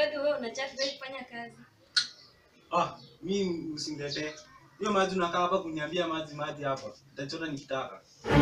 bado wewe unachat wewe kufanya kazi. Ah, mi usiniletee. Hiyo maji unakaa hapa kuniambia maji maji hapa. Nitachota nikitaka.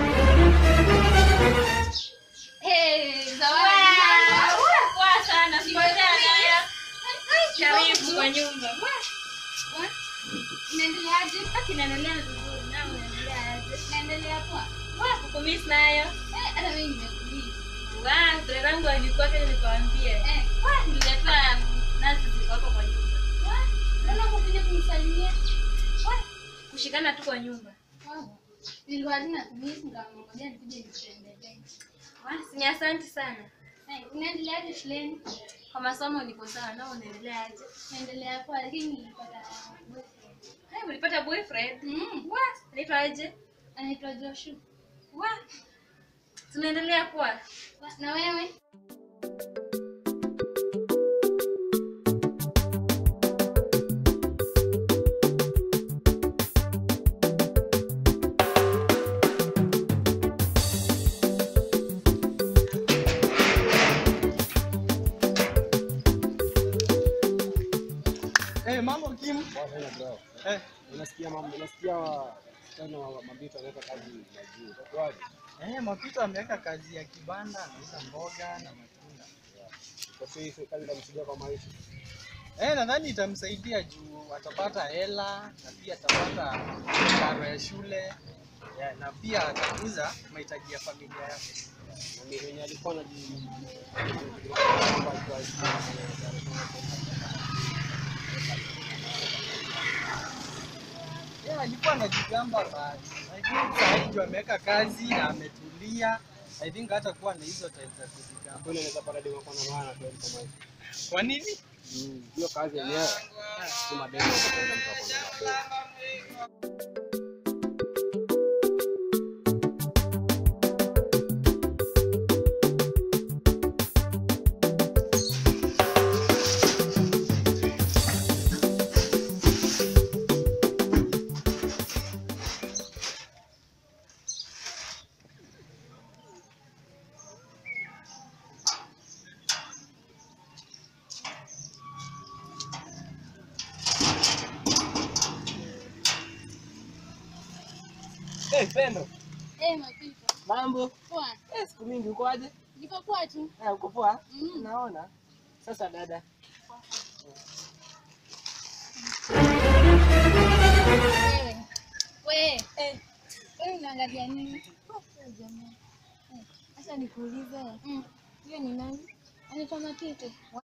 Hey, zawadi. Wow, poa sana. Sipotea nayo. Karibu kwa nyumba. Wow. Unaendeleaje? Haki inaendelea vizuri. Na unaendelea aje? Naendelea poa. Wow, kukumiss nayo. Eh, hata mimi nimekuuliza. Wow, dada yangu alikuwa kile nikwambie. Eh, Wow, nililetewa nazi ziko hapo kwa nyumba. wa- mbona ukuja kunisalimia? Wa- Kushikana tu kwa nyumba. Wow. Nilikuwa tena kumiss nikamwambia nikuje nikutembelee. Wow, si ni asante sana. Eh, unaendeleaje shuleni? Kwa masomo niko sawa na unaendelea aje? Naendelea poa lakini nilipata boyfriend. Hey, ulipata boyfriend? Mm. Wow, anaitwa aje? Anaitwa Joshua. Wow. Tunaendelea kuwa. Wa- Na wewe? Eh, mambo Kim. Eh, Unasikia mambo, unasikia tena mabito anaweka kazi ya juu. Itakuwaje? eh, Mapito ameweka kazi ya kibanda, anauza mboga na matunda. Kwa hiyo hiyo kazi itamsaidia kwa maisha. Eh, nadhani itamsaidia juu atapata hela na pia atapata karo ya shule ya, na pia atakuza mahitaji ya familia yake. Na ni wenye alikuwa anaji Yeah, alikuwa anajigamba basi. I think saa hii juu ameweka kazi na ametulia. I think hata kuwa na hizo time za kujigamba. Kwani anaweza pata demo kwa na maana kwa kwa maisha. Kwa nini? Mm, Hiyo kazi yenyewe si mademo kwa mtu ako na mademo. Eh, Pendo, Eh, Mapito. mambo? Poa. Eh, siku mingi uko aje? Niko poa tu. Eh, uko poa? Mm. Naona. Sasa dada, Wewe. We. Eh. Wewe unaangalia nini? Oh, jamaa. Eh, Acha nikuulize. Mm. Hiyo ni nani? Anaitwa Mapito.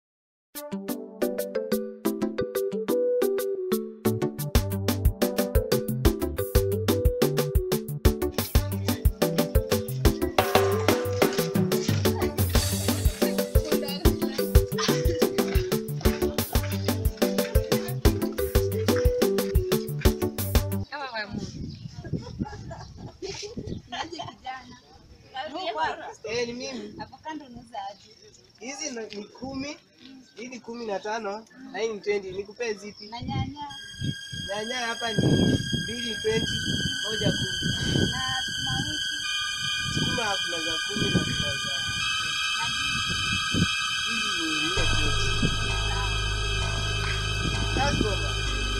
Kama wa Mungu. eh, ni mimi. Hizi ni ni kumi, hii ni kumi na tano na hii ni 20. Nikupee zipi? Na nyanya. Nyanya hapa ni mbili 20, moja kumi. Na sukuma wiki. Sukuma kuna za kumi na kuna za Na hizi ni nne 20. Sasa baba.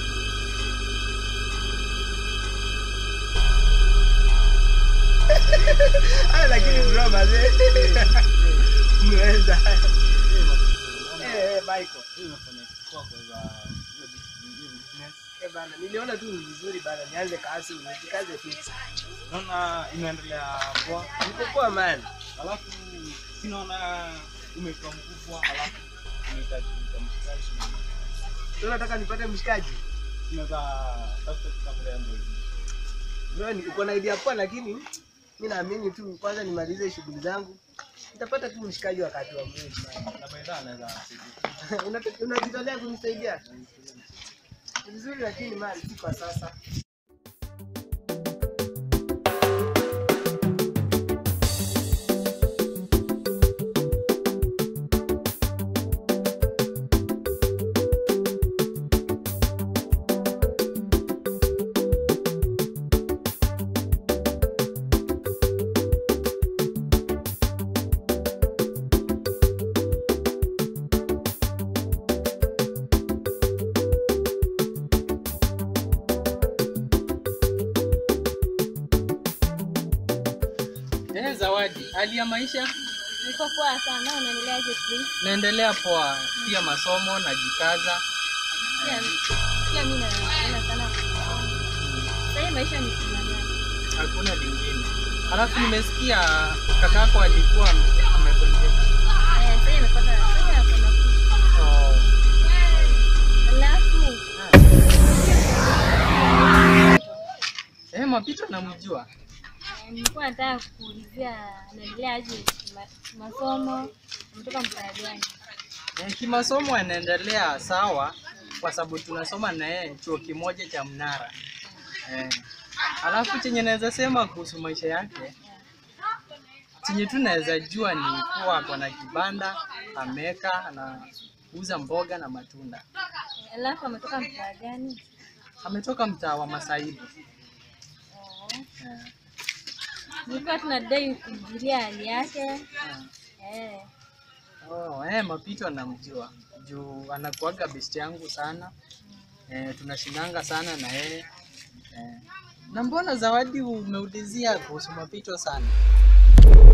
Ah, lakini bro mazee. Mweza. Eh, eh, Michael. Hii unafanya kwa kwa za hiyo business. Eh, bana, niliona tu ni vizuri bana nianze kazi, nijikaze tu. Naona inaendelea poa. Niko poa man. Alafu sinaona umekuwa mkubwa, alafu unahitaji mtamshikaji. Sasa nataka nipate mshikaji. Unaweza tafuta kitabu ya ndio. Bro, ni- uko na idea poa lakini mi naamini tu kwanza nimalize shughuli zangu. Nitapata tu mshikaji wakati wa mwezi. man. Na baadaye anaweza Unat- Unajitolea kunisaidia? Ni vizuri lakini man, si kwa sasa. Zawadi, hali ya maisha Niko poa sana, unaendeleaje Chris? naendelea poa, pia masomo najikaza. Pia pia mimi naona sana. Sasa hii maisha ni kung'ang'ana. hakuna lingine. Alafu nimesikia kakako alikuwa amegonjeka. Eh, sasa imepata sasa hapo na Oh. Alafu Eh, Mapito namjua. eh, nilikuwa nataka kuulizia anaendeleaje ma- masomo, ametoka mtaa gani? Eh, kimasomo anaendelea sawa kwa sababu tunasoma na yeye chuo kimoja cha Mnara. Eh. Alafu chenye naweza sema kuhusu maisha yake chenye tu naweza jua ni kuwa ako na kibanda ameweka anauza mboga na matunda. Eh, Alafu ametoka mtaa gani? Ametoka mtaa wa Masaibu. Oh. Nilikuwa tunadai kujulia hali yake. Eh. Eh. Oh, eh, Mapito anamjua juu anakuaga best yangu sana eh, tunashindanga sana na yeye eh. Na mbona Zawadi umeulizia kuhusu Mapito sana?